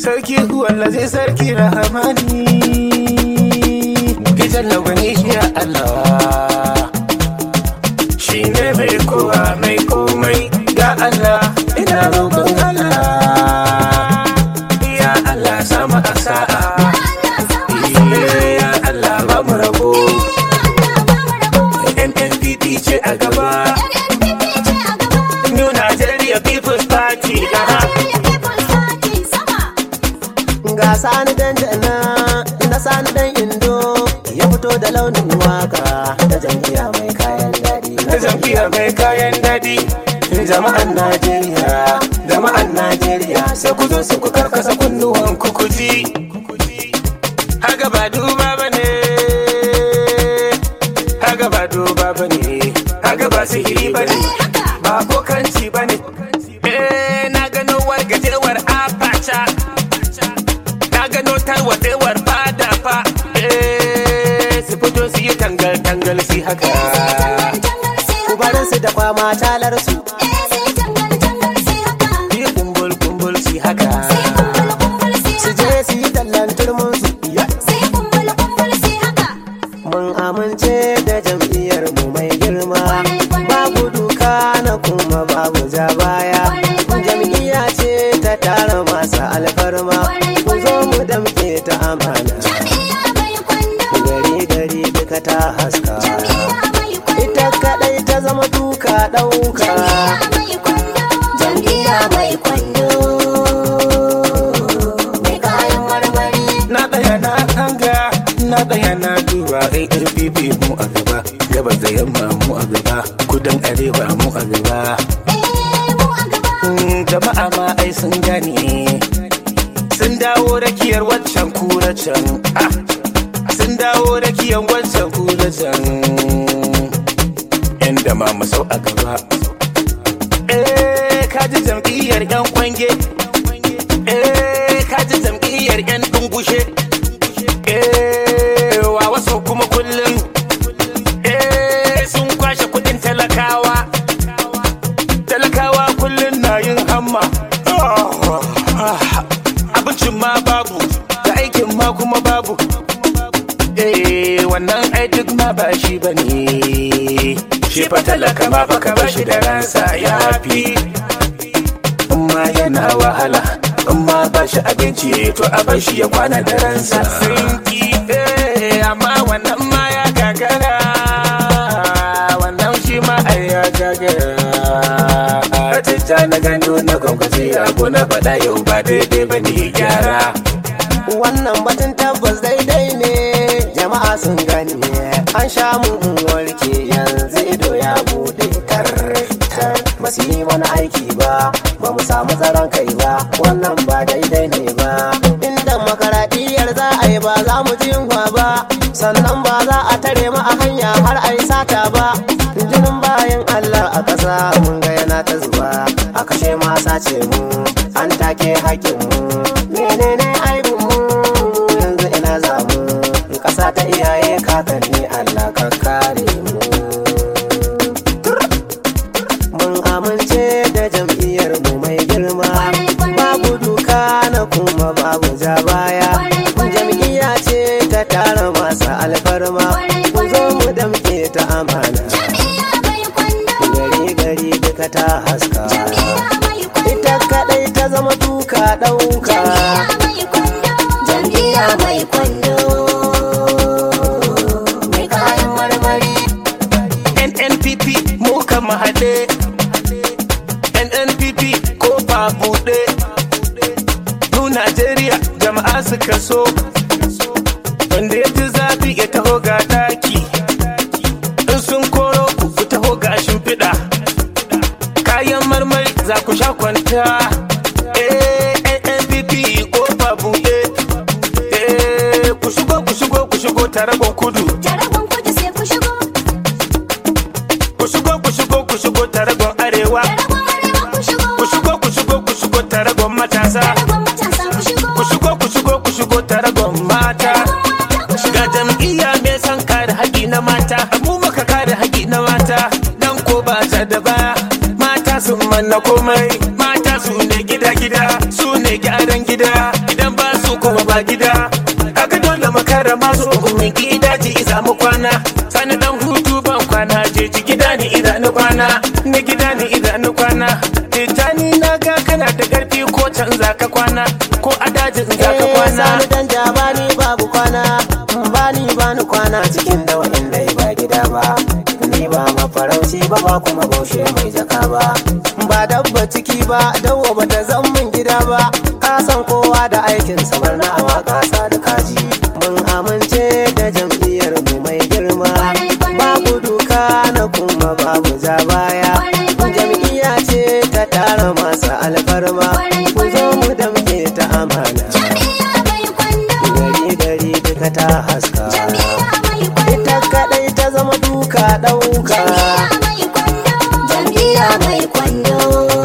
sarki walla zai sarki rahamani gidan lagwani ya Allah shi ne mai kowa mai komai ya Allah ina roƙon Allah ya Allah sama a sa'a ya Allah ba mu rabo NNPP ce a gaba New Nigeria People's Party aha. ga sani dan jana na sani dan indo ya fito da launin waka ta jam'iyya mai kayan daɗi na jam'iyya mai kayan daɗi jama'an Najeriya jama'an Najeriya sai ku zo su ku karkasa kunnuwan ku ku ji haga ba duba bane haga ba duba bane haga ba sihiri bane ba bokanci bane eh na gano wargajewar apacha na gano tarwatsewar fada fa eh su fito su yi tangal tangal si haka ku bar su da kwama talar su yi kumbul kumbul si haka su je su yi tallan turmin su mun amince da jam'iyyar mu mai girma babu duka na kuma babu ja baya jam'iyya ce ta tara masu alfarma ku zo mu damke ta amana gari gari duka ta haska ita kadai ta zama duka ɗauka jam'iyya mai kwando mai kayan marmari na tsaya na hanga na tsaya na duba ARPP mu a gaba gabas da yamma mu a gaba kudan arewa mu a gaba Mm, jama'a ma ai sun gane sun dawo rakiyar waccan kura can Ah, sun dawo rakiyar waccan kura can inda ma mu sau a gaba eh kaji jam'iyyar yan kwange eh kaji jam'iyyar yan dungushe eh wa wasu kuma kullum eh sun kwashe kudin talakawa talakawa kullum na yin hamma abincin ma babu da aikin ma kuma babu eh wannan ai duk ma ba shi bane shi fa talaka ma fa ka bashi da ransa ya fi amma yana wahala amma ba shi abinci to a bar shi ya kwana da ransa sinki eh amma wannan ma ya gagara wannan shi ma ai ya gagara Atijja na gano na gwamnati abu na faɗa yau ba daidai ba ne gyara wannan batun tabbas daidai ne jama'a sun gani an sha mun warke yanzu ido ya bude tar tar ba su yi mana aiki ba ba mu samu tsaron kai ba wannan ba daidai ne ba inda makaradiyar za a yi ba za mu ji yunwa ba sannan ba za a tare mu a hanya har a yi sata ba jinin bayan Allah a ƙasa mun ga yana ta zuba a kashe ma sace mu an take haƙƙin mu menene aibin mu yanzu ina za mu ƙasa ta iyaye kakanni Allah ka kare mu mun amince da jam'iyyar mu mai girma babu duka na kuma babu ja baya jam'iyya ce ta tara masu alfarma ku zo mu damke ta amana gari gari duka ta haska ita kadai ta zama duka ɗauka jam'iyya mai kwando mai kayan marmari NNPP mu kan haɗe NNPP ko ba buɗe Mu Najeriya jama'a suka so Wanda ya ji zafi ya taho ga daki In sun koro ku ku taho ga shimfiɗa Kayan marmari za ku sha kwanta Eh, NNPP ko ba buɗe Eh, ku shigo ku shigo ku shigo taragon kudu Ku shigo ku shigo ku shigo taragon arewa Ku shigo ku shigo ku shigo taragon matasa Ku shigo ku shigo ku shigo taragon mata Ga jam'iyya mai son kare haƙi na mata Mu muka kare haƙi na mata Dan ko ba ta da baya Mata sun manna komai Mata su ne gida gida Su ne gyaran gida Idan ba gida aka dole makara masu mai gida ji iza mu kwana sani dan hutu ban kwana je ji gida ni iza ni kwana ni gida ni iza ni kwana titani na ga kana da karfi ko can za ka kwana ko a dajin za ka kwana sani dan ja bani babu kwana bani bani kwana cikin da wa'inda ba gida ba ni ba mafarauci ba ba kuma baushe mai jaka ba ba dabba ciki ba dawo ba ta zan min gida ba ka san kowa da aikin samar na waka sa da kaji mun amince da jam'iyyar mu mai girma babu duka na kuma babu ja baya jam'iyya ce ta tara masu alfarma ku zo mu damke ta amana gari gari duka ta haska ita kadai ta zama duka dauka Jam'iyya mai kwando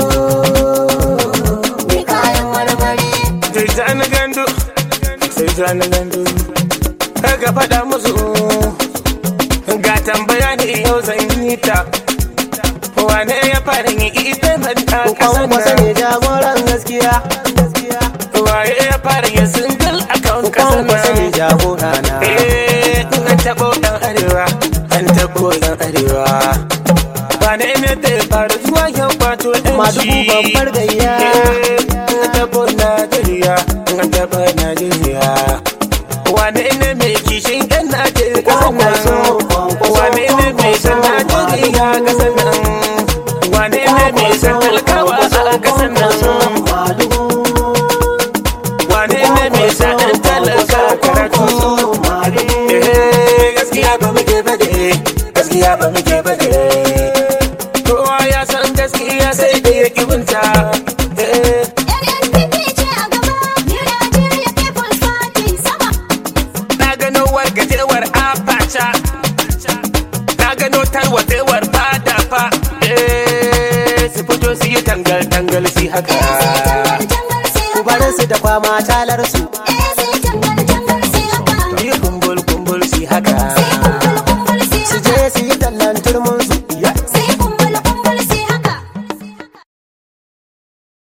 mai kayan marmari sai ta na gandu sai ta na gandu ga faɗa musu ga tambaya ne yau zan yi ta wane ya fara yi ita na ta kwan kasan kwasa ne jagoran gaskiya waye ya fara yin single account kwan kasan kwasa ne nan jagora na eh an taɓo ɗan arewa an taɓo ɗan arewa wane ne da ya fara zuwa yau kwato ɗan madugu babbar gayya an taɓo Najeriya an taɓo Najeriya wane ne mai kishin ɗan Najeriya kasan Kwankwaso, nan kwankwaso, wane ne mai san Najeriya kasan nan wane ne mai san talakawa a kasan nan madugu wane ne mai sa ɗan talaka karatu Eh, gaskiya ba muke bade gaskiya ba muke bade kowa ya san gaskiya sai da ya kibinta Eh, NNPP ce a gaba New Nigeria People's Party sama na gano wargajewar abacha na gano tarwatsewar fada fa Eh, su fito su yi tangal tangal su haka Jangar jangar sai ku bar su da kwama talar su Eh,